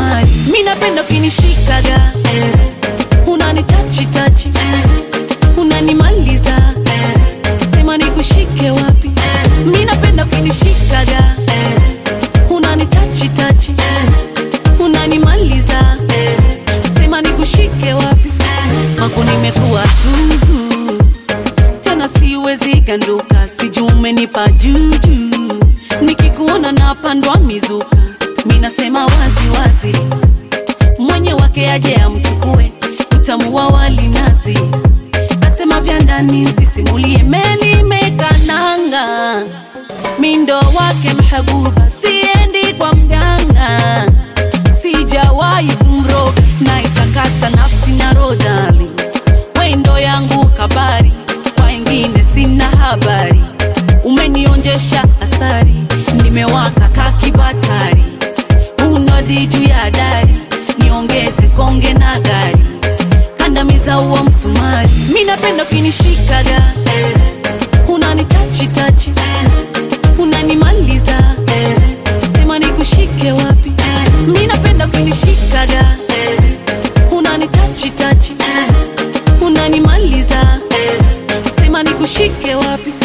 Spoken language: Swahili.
msumari. Mi napenda ukinishikaga eh, unanitachi tachi eh, unanimaliza eh, sema nikushike wapi eh, mi napenda ukinishikaga eh, unanitachi tachi eh, unanimaliza eh, sema nikushike wapi eh, mako nimekuwa zuzu tena siwezi ganduka, sijui umenipa juju, nikikuona napandwa mizuka, mi nasema wazi wazi, mwenye wake aje amchukue, utamu wa wali nazi, asema vya ndani nsisimulie, meli mekananga, mindo wake mhabuba, siendi kwa mganga, sijawahi kumroga, naitakasa nafsi na rodali wendo yangu kabari, kwa wengine sina habari. Umenionjesha asari, nimewaka kakibatari, unodi juu ya dari, niongeze konge na gari, kandamiza huo msumari. Mi napenda ukinishikaga eh, unanitachi tachi eh, unanimaliza eh, sema nikushike wapi eh, mi napenda ukinishikaga eh, unanitachi tachi eh, unanimaliza eh, sema nikushike wapi